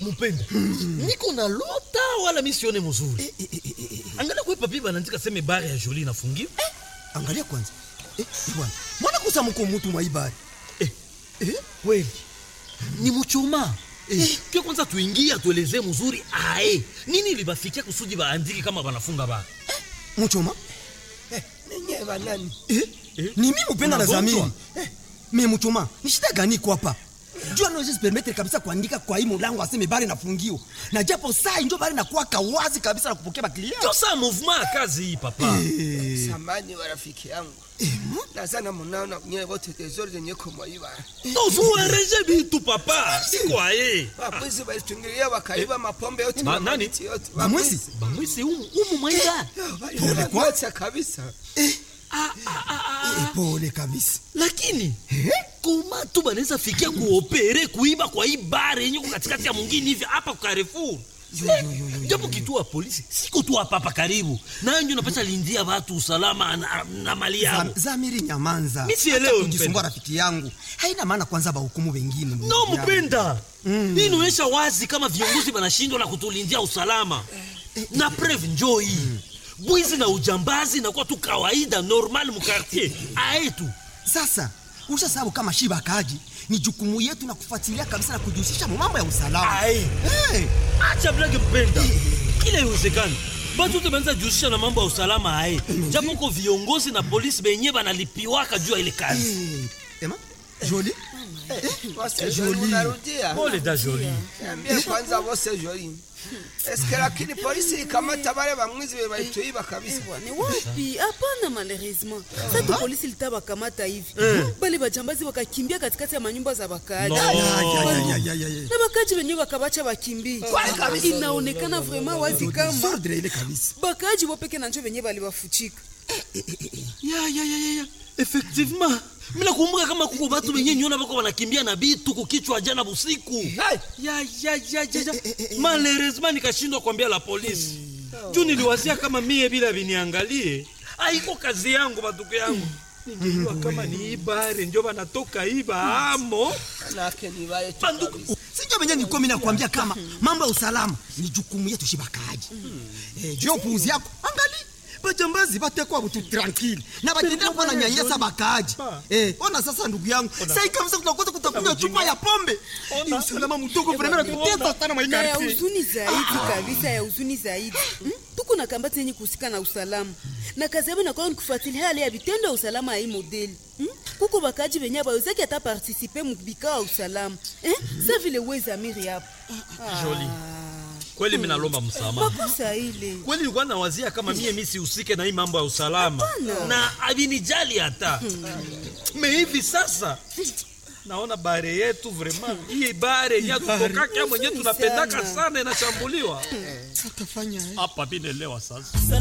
mupenda niko na lota wala misione mzuri angalia kwe papi banaandika seme bare ya joli inafungiwa angalia kwanza eh, bwana mwana kusa mko mutu mwa ibari eh, eh, kweli ni muchoma eh, ke kwanza tuingie atuelezee mzuri ae nini libafikia kusudi baandiki kama banafunga bara muchoma ninye banani eh? Eh? ni mimi upenda na Unagonjwa? zamiri eh, me muchoma ni shida gani iko hapa jua naweza permettre kabisa kuandika kwa hii mulango aseme bari nafungio na japo saa injo bari nakuwa kawazi kabisa na kupokea baklia ndio saa mouvement ya kazi hii papa samani wa rafiki yangu nazana munaona nyewe wote tezori zenye kumwaiba tozuereje bitu papa sikwaye wabwizi walitungilia wakaiba mapombe yote Ma- na nani? mamiti yote bamwezi bamwisi umu umu mwaida Pole kwa- yote kabisa Eh, pole kabisa lakini koma tu banaweza fikia kuopere kuiba kwa hii bare yenye ko katikati ya mwingine hivi hapa kwa Carrefour japo kituo ya polisi siko tu hapa hapa karibu nanjo napasha lindia watu usalama na, na mali yao Zam- zamiri nyamanza Mi sielewi, Acha kujisumbua mpenda. rafiki yangu haina maana kwanza bahukumu wengine ndugu no yangu. mpenda hii inaonyesha wazi kama viongozi wanashindwa na kutulindia usalama na preve njoo hii bwizi na ujambazi nakuwa tu kawaida normal mukartier aetu sasa usha sababu kama shiba kaji ni jukumu yetu na kufuatilia kabisa na kujihusisha mu mambo ya usalama Aye. hey. acha blage mpenda kila iwezekani batu te banza jihusisha na mambo ya usalama aye japo ko viongozi na polisi benye banalipiwaka juu ya ile kazi hey. ema joli wose joli munarudia pole da joli niambie kwanza wose joli eske lakini polisi ikamata bale bamwizi be balituiba kabisa Ni wapi? Hapana, malheureusement sasa polisi litawakamata hivi bale bajambazi wakakimbia katikati ya manyumba za wakaaji No. Ya, ya, ya, ya, ya, ya. na wakaaji wenyewe wakabacha wakimbie. Inaonekana vraiment wazi kama Sordre ile kabisa bakaaji wopeke na njo wenyewe baliwafuchika. ya ya ya ya ya effectivement mina kumbuka kama kuko batu benye nyona bako banakimbia na bitu kukichwa jana busiku ya ya ya ya ya malheureusement nikashindwa kuambia la polisi juu niliwazia kama mie bila viniangalie aiko kazi yangu batuko yangu ningejua kama ni ibare njo banatoka iba amo manake ni bale tu banduku kabisa sinjo venye nilikuwa mimi nakwambia kama mambo ya usalama ni jukumu yetu shibakaji eh, juu ya upuuzi yako angali bajambazi batekwa butu tranquille na batendea kuwa na nyanyasa bakaaji eh, ona sasa ndugu yangu sai kabisa tunakosa kutakunywa chupa ya pombe ni usalama mdogo vrema natutesa sana na ya maikarti huzuni zaidi kabisa ya huzuni zaidi Hmm? tuko na kambati yenye kuhusika na usalama na kazi yabo inakuwa ni kufuatilia hali ya vitendo ya usalama ya hii modeli Hmm? kuko bakaji benye abawezaki hata partisipe mubikao ya usalama Eh? sa vile wezamiri hapo Joli. kweli mi nalomba msamaha makosa ile kweli nilikuwa nawazia kama mie mi sihusike na hii mambo ya usalama na avinijali hata me hivi sasa naona bare yetu vraiment hii bare yenye tutokaka mwenye tunapendaka sana inashambuliwa hapa vinelewa sasa